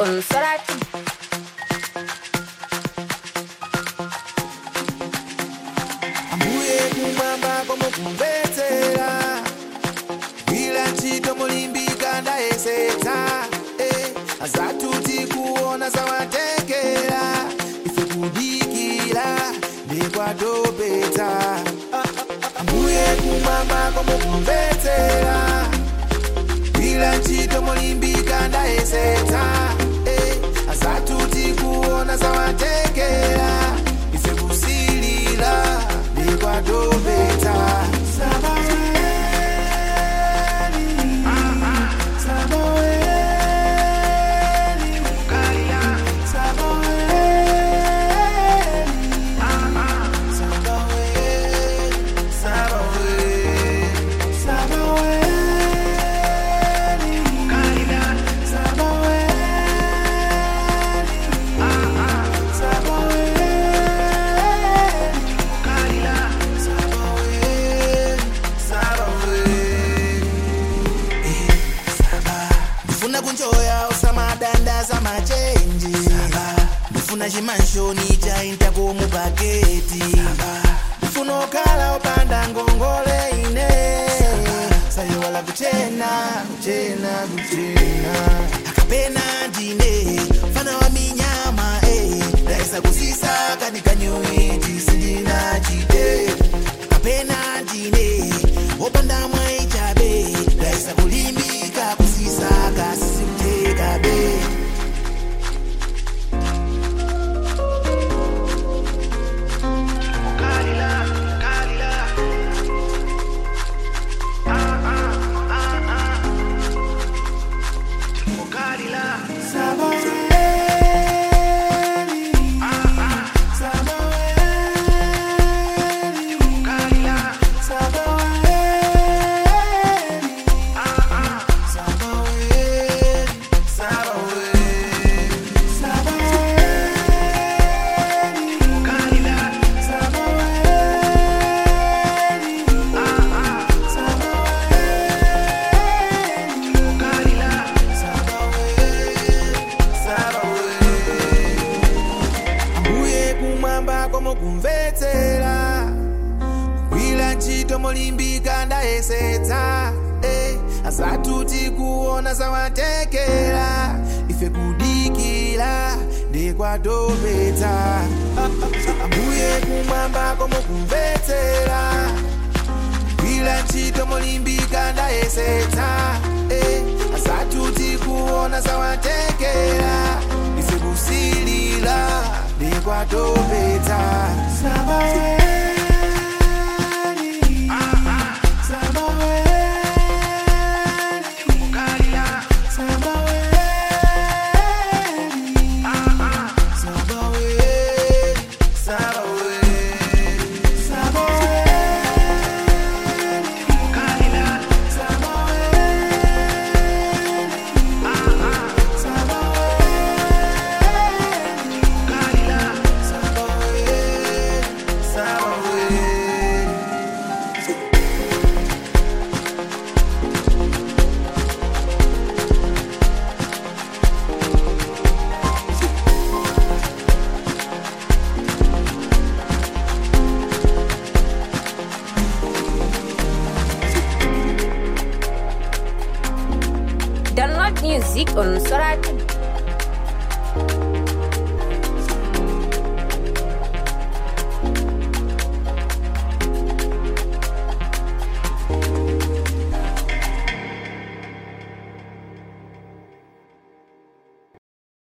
on Sorati. ambuye kumwamba komukumvetsera gwira ntchito mulimbika ndayesetsa eh, azatuti kuona zawatekera ife kudikira ndikwadopetsa Ah, ah, ah, ambuye kumwamba komukumvetsera gwira ntchito mulimbika ndayesetsa eh, azatuti kuona zawatekera ife kusilira ndikwadopetsa Sabaweni, Sabaweni, Sabaweni, Sabaweni, ndifuna kunjoya usamadandaza machenji ndifuna chimanshoni chainta komupaketi ndifuna okhala opanda ngongole ine sayiwala kuchena kuchena kuchena akapena ndine fana wa minyama eh. ndaisa kusisa kanikanyuiti sindina chite kapena ndine opanda mwaichabe ndaisa kulimbika kusisa kasisiutekabe ambuye kumwamba komukumvetsera gwira ntchito molimbika ndayesetsa eh, asatuti kuona zawatekera ife kudikira ndikwadopetsa Ah, ah, ah, ambuye kumwamba komukumvetsera gwira ntchito molimbika ndayesetsa eh, asatuti kuona zawatekera ife kusilira ndikwadopetsa Sabaweni, Sabaweni, Sabaweni, Sabaweni, Download music on Sorati.